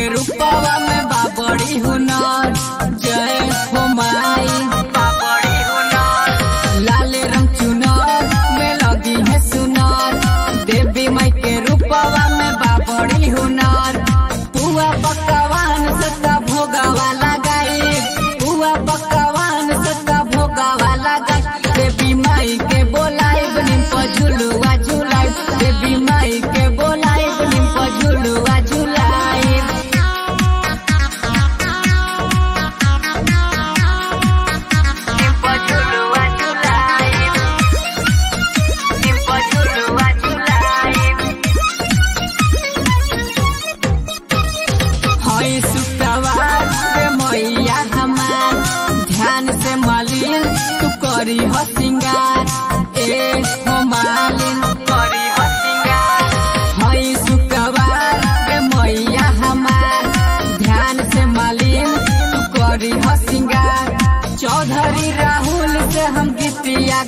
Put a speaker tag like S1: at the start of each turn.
S1: के रूपवा में बाबड़ी हुनर जय हो माई बाबड़ी हुनर लाल रंग चुनर में लगी है सुनर देवी माई के रूपवा में बाबड़ी हुनर पुआ पकवान सत्ता भोगावा लगाई पुआ पकवान सत्ता भोगावा लगाई देवी माई के बोलाई बनिम पर झुलुआ झुलाई देवी माई के बोलाई बनिम पर झुलुआ झुलाई हई शुक्रवार रे मैया हमार ध्यान से मालिन तू करी हो सिंगार ए हो मालिन करी हो सिंगार हई शुक्रवार रे मैया हमार ध्यान से मालिन तू करी हो सिंगार चौधरी राहुल से हम गीतिया